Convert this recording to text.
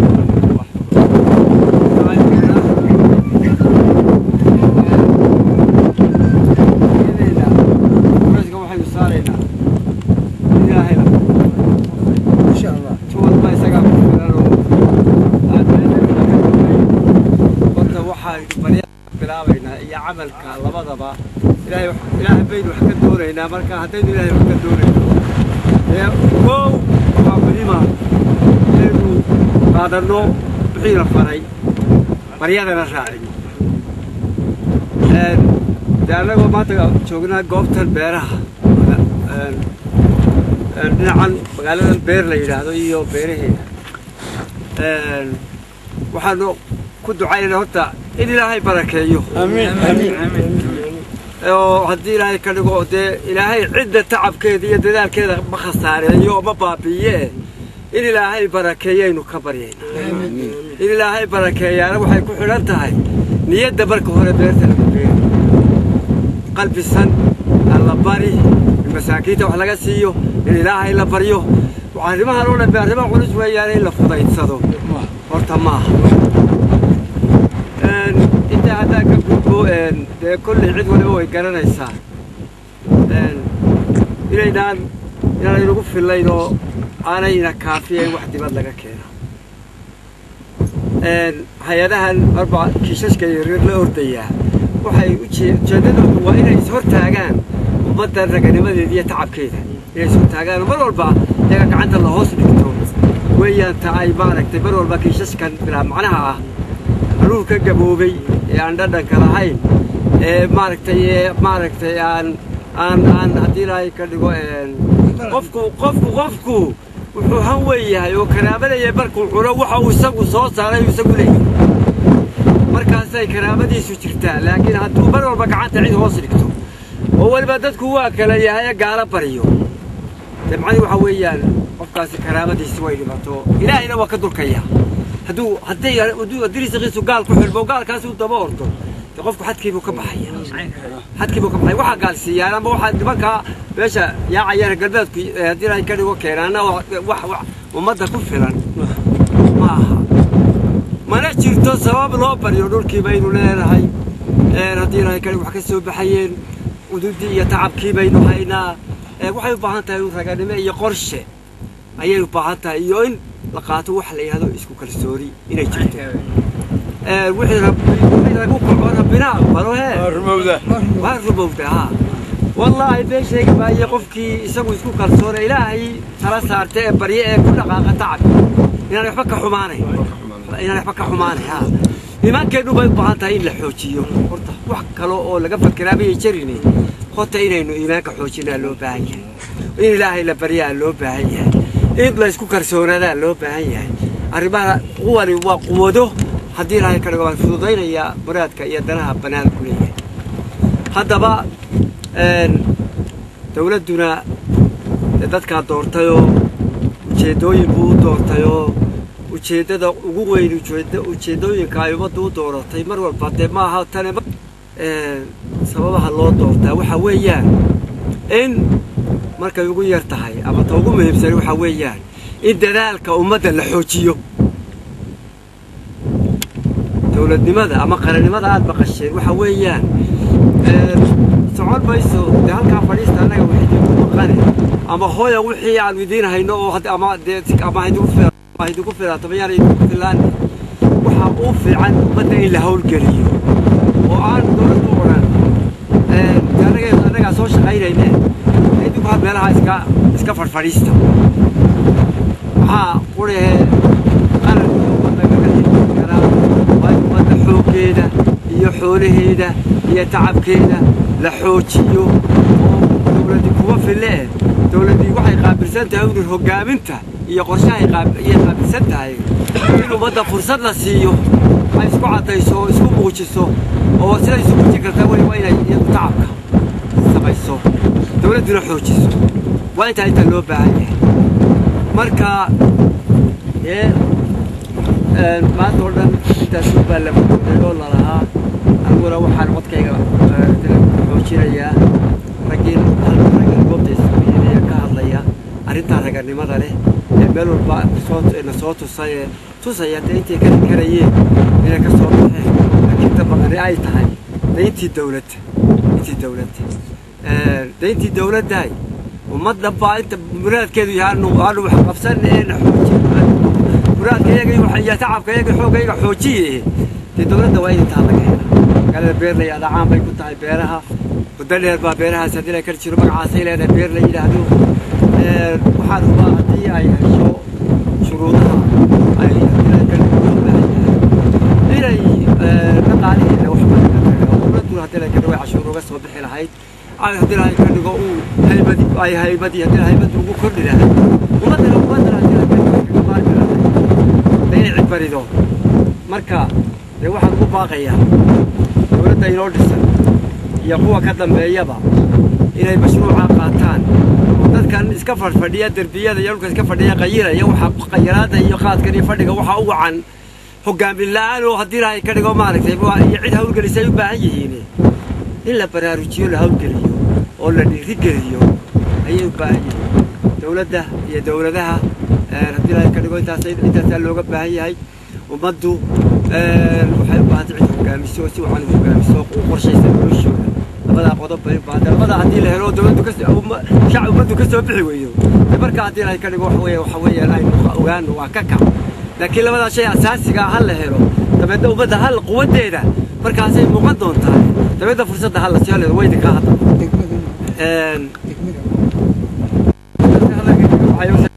waxaynu saaraynaa ilaahayna insha allah tuwalba isagaa ku filan oo horta waxaynu baryaa bilaabaynaa iyo camalka labadaba ilaahay ilaahay baynu wax ka doonaynaa marka haddaynu ilaahay wax ka doonayno ee kow waa muhiima inaynu qaadanno wixii la faray baryadana raacino de annagoo maanta joognaa goobtan beeraha dhinacan magaaladan beer la yidhaahdo iyo beeraheeda waxaanu ku ducaynayna horta in ilaahay barakeeyo oo haddii ilaahay ka dhigo dee ilaahay cidda tacabkeeda iyo dadaalkeeda ma khasaareeyo oo ma baabi'iye in ilaahay barakeeyaynu ka baryayna in ilaahay barakeeyaana waxay ku xidhan tahay niyadda marka hore beerta lagu beeri qalbisan alla bari in masaakiinta wax laga siiyo in ilaahay la baryo arrimahan oo dhan be arrimo culus weeyaan in la fudaydsado horta maaha intaa haddaan ka gudbo dee kolley cid waliba way garanaysaa inaynaan inaanaynugu fillayn oo aanayna kaafiyayn wax dibad laga keeno hay-adahan marba kiishashka yaryar la ordayaa waxay ujeeddadoodu waa inay ishortaagaan ummaddan raganimadeeda iyo tacabkeeda inay ishortaagaan mar walba iyaga gacanta la hoos dhigto weeyaan ta ay maaragtay mar walba kiishashkan bilaa macnaha ah hanuunka gaboobay ee aan dhadhanka lahayn ee maaragtay ee maaragtay aan aan aan haddii ilaahay ka dhigo qofku qofku qofku wuxuu han weeyahay oo karaamadaya markuu cuno waxa uu isagu soo saaray uu isagu leeyahay markaasay karaamadiisu jirtaa laakiin hadduu mar walba gacanta cid hoos dhigto oo weliba dadku waa kala yahay gaala baryo dee macnihi waxa weeyaan qofkaasi karaamadiisi way dhimato ilaahayna waa ka dulkaya hadduu hadday haddii risiqiisu gaal ku xidhmo gaalkaasi uu daba ordo dee qofku xadkiibuu ka baxaya xadkiibuu ka baxaya waxaa gaalsiiyaan ama waxaa nimankaa meesha yaacayaan galbeedku haddii ilaahay ka dhigo keenaana wax wax ummadda ku filan ma aha mana jirto sabab loo baryo dhulkii baynu leenahay haddii ilaahay ka dhigo wax ka soo baxayeen ududii iyo tacabkii baynu haynaa waxay u baahan tahay raganimo iyo qorshe ayay u baahan tahay iyo in la qaato wax la yidhahdo isku kalsooni inay jirto wixii lagu kaco rabbina aqbalo hee waa rumowda haa wallaahi been sheegi maaye qofkii isagu isku kalsoona ilaahay tala saarta ee barye ee ku dhaqaaqa tacab inaan waxba ka xumaanayn inaan waxba ka xumaanayn haa iimaankeennu bay u baahan tahay in la xoojiyo horta wax kale oo laga fakeraa mayay jarine horta inaynu iimaanka xoojinaa loo baahan yahay in ilaahay la baryaa loo baahan yahay in la isku kalsoonadaa loo baahan yahay arrimaha kuwani waa quwado haddii ilaahay ka dhigo waan fududaynayaa muraadka iyo danaha bannaan ku leeyahay haddaba dawladduna dadkaa doortayoo ujeeddooyin buu u doortayoo ujeeddada ugu weyn ujeeddooyinka ay ummaddu u dooratay mar walba dee maaha tane sababaha loo doortaa waxa weeyaan in markay ugu yar tahay ama ta ugu muhiimsan waxa weeyaan in dadaalka ummadda la xoojiyo dowladnimada ama qarannimada aad maqasheen waxa weeyaan socon mayso dee halkaa fadhiista annaga wax idinku maqane ama hooya wixii aan idiin hayno oo ama dee ama haidigu filaato mayaan idinku filaan waxaa u fiican ummadda in la hawlgeliyo oo aan dowladdu odhan annaga annagaa soo shaqaynayne idinku ha meelaha iska iska fadhfadhiista waxaa qurahee qaranka ummadda kaga heli karaa waa in ummadda xooggeeda iyo xoolaheeda iyo tacabkeeda la xoojiyo oo dowladdi kuma fille eh dowladdii waxay qaabilsan tahay unun hoggaaminta iyo qorshahay ayay qaabilsan tahay in ummadda fursad la siiyo ay isku caddayso oo isku muujiso oo siday isu muujin kartaa wey waa inay iyadu tacabka samayso dowladduna xoojiso waa intaa inta loo baahan yahay marka ee maanta oo dhan intaas baa la muday oo lalahaa aniguna waxaan codkayga xoojinayaa raggiin raggan goobta iskuyiinaya ka hadlaya arrintaa raganimada leh ee meel walba soo na soo tusay ee tusaya dee intay ka karayeen inay ka soo baxeen laakiin dabaqani ay tahay dayntii dawladda intii dawladda dayntii dawladdahay ummadda baa inta muraadkeedu yahay anu aanu wax qabsan een xooji muraadka iyaga iyo tacabka iyaga xoogga iyaga xoojiye dee dawladda waa in intaa laga helaa magaalada beerley adhacaan bay ku tahay beeraha muddo dheer baa beerahaas haddii la kar jiro magacaasay leedahay beer la yidhaahdo waxaan hubaa haddii ay hesho shuruudaha ay inay dhaqaalihiina wax dawladdu haddii la kadhigo cashuur uga soo bixi lahayd ay haddii la ka dhigo uu haybadi ay haybadii haddii la haybadii ugu kordhi lahayd ummaddana ummaddana haddii la kadhigo maarki lahayd inay cibarido marka dee waxaan ugu baaqayaa dawladda inoo dhisan iyo kuwa ka dambeeyaba inay mashruuca qaataan dadkan iska fadhfadhiya derbiyada iyo dhulka iska fadhiya qayiraya waxa qayiraada iyo qaadkan iyo fadhiga waxaa u wacan hogaamin la-aan oo haddii ilaahay ka dhigo maaragtay iyo cid hawlgelisa ay u baahan yihiin in la baraarujiyo la hawlgeliyo oo la dhiirigeliyo ayay u baahan yihiin dawladda iyo dawladaha haddii ilaahay ka dhigo intaas intaasaa looga baahan yahay ummaddu waxay u baahantay cid hogaamiso si wacan u hogaamiso u qorshaysa noloshooda labadaa qodob bay u baahantay labadaa haddii la helo dawladdu ka shacab ummaddu ka soo bixi weydo de marka haddii ilaahay ka dhigo waxa weeye waxa weeyaan aynu ogaano waa ka kac laakiin labadaa shay asaasiga ha la helo dabeedna ummadda hal quwaddeeda markaasay muuqan doontaa dabeedna fursadda ha la sii haleedo waydi kaa hadda degmada degmada